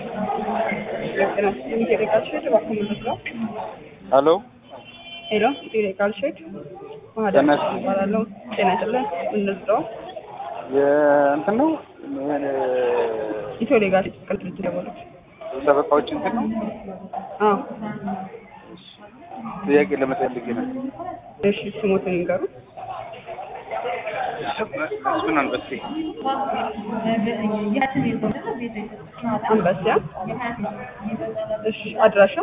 ሄሎ ሄሎ ቴሌካል ሼድ ማህደር ጤና ይስጥልኝ። እባላለሁ። ጤና ይስጥልን። ምንድነው የእንትን ነው ኢትዮ ሌጋል ቅል ድርጅት ደወለች። ጠበቃዎች እንትን ነው አዎ ጥያቄ ለመጠየቅ ነው። እሺ ስሞትን ይንገሩ። እሱን አንበሴ አንበሲያ እሺ አድራሻ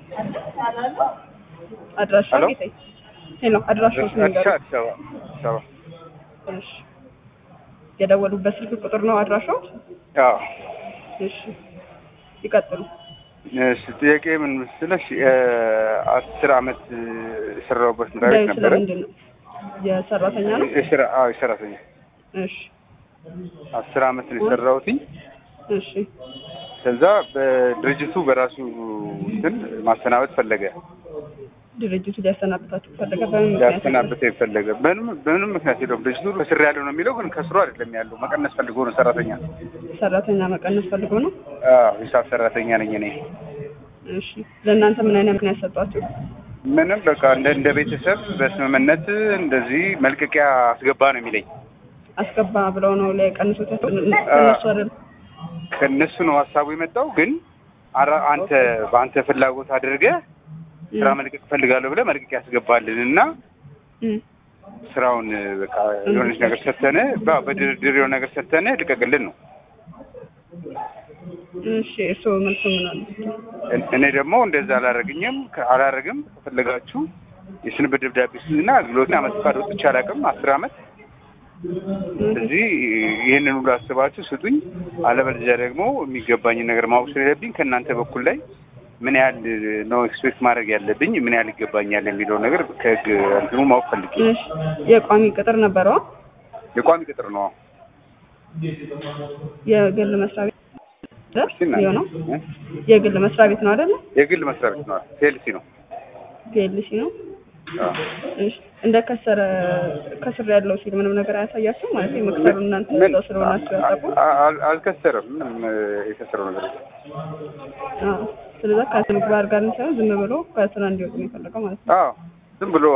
አድራሻ ሄሎ? ጌታዬ ሄሎ አድራሻው አዲስ ይንገሩ። አዲስ አበባ አዲስ አበባ እሺ የደወሉበት ስልክ ቁጥር ነው አድራሻው? አዎ እሺ ይቀጥሉ። እሺ ጥያቄ ምን መሰለሽ አስር አመት የሰራሁበት መስሪያ ቤት ጉዳዩ ነበረ ስለምንድን ነው? የሰራተኛ ነው? የስራ አዎ የሰራተኛ እሺ አስር አመት ነው የሰራሁትኝ እሺ ከዛ በድርጅቱ በራሱ እንትን ማሰናበት ፈለገ ድርጅቱ ሊያሰናብታችሁ ፈለገ። በምን ምክንያት? ሊያሰናብት የፈለገ በምንም በምንም ምክንያት የለውም ድርጅቱ ከስር ያለው ነው የሚለው ግን ከስሩ አይደለም ያለው መቀነስ ፈልጎ ነው ሰራተኛ ሰራተኛ መቀነስ ፈልጎ ነው። አዎ ሂሳብ ሰራተኛ ነኝ እኔ እሺ ለእናንተ ምን አይነት ምክንያት ሰጧችሁ? ምንም በቃ እንደ እንደ ቤተሰብ በስምምነት እንደዚህ መልቀቂያ አስገባ ነው የሚለኝ አስገባ ብለው ነው ሊቀንሱት ያሰ- እነሱ አይደል? ከእነሱ ነው ሀሳቡ የመጣው ግን አራ- አንተ በአንተ ፍላጎት አድርገህ ስራ መልቀቅ እፈልጋለሁ ብለህ መልቀቂያ ያስገባልን እና እም፣ ስራውን በቃ የሆነች ነገር ሰተነ በድርድር የሆነ ነገር ሰተነ ልቀቅልን ነው እሺ እርስዎ መልሱ ምን አሉ? እን- እኔ ደግሞ እንደዛ አላረግኝም ከ- አላረግም ከፈለጋችሁ የስንብት ደብዳቤ ስና አገልግሎትን አመት ፈቃድ ወጥቼ አላውቅም አስር አመት ስለዚህ ይህንን ሁሉ አስባችሁ ስጡኝ አለበለዚያ ደግሞ የሚገባኝን ነገር ማወቅ ስለሌለብኝ ከእናንተ በኩል ላይ ምን ያህል ነው ኤክስፔክት ማድረግ ያለብኝ ምን ያህል ይገባኛል የሚለው ነገር ከህግ እንትኑ ማወቅ ፈልጌ እሺ የቋሚ ቅጥር ነበረው? የቋሚ ቅጥር ነው የግል መስሪያ ቤት እስኪ እናንተ- የሆነው እ? የግል መስሪያ ቤት ነው አይደለ? የግል መስሪያ ቤት ነው ሴልሲ ነው ፒኤልሲ ነው። አዎ። እሺ እንደ ከሰረ ከስር ያለው ሲል ምንም ነገር አያሳያችሁም ማለት ነው? መክሰሩ እናንተ ምን እዛው ስለሆናችሁ ያጠቁ አ- አ- አልከሰረም ምንም እ፣ የከሰረው ነገር የለም ስለዛ ከስነ ምግባር ጋር ሳይሆን ዝም ብሎ ከስራ እንዲወጡ ነው የፈለገው ማለት ነው። አዎ ዝም ብሎ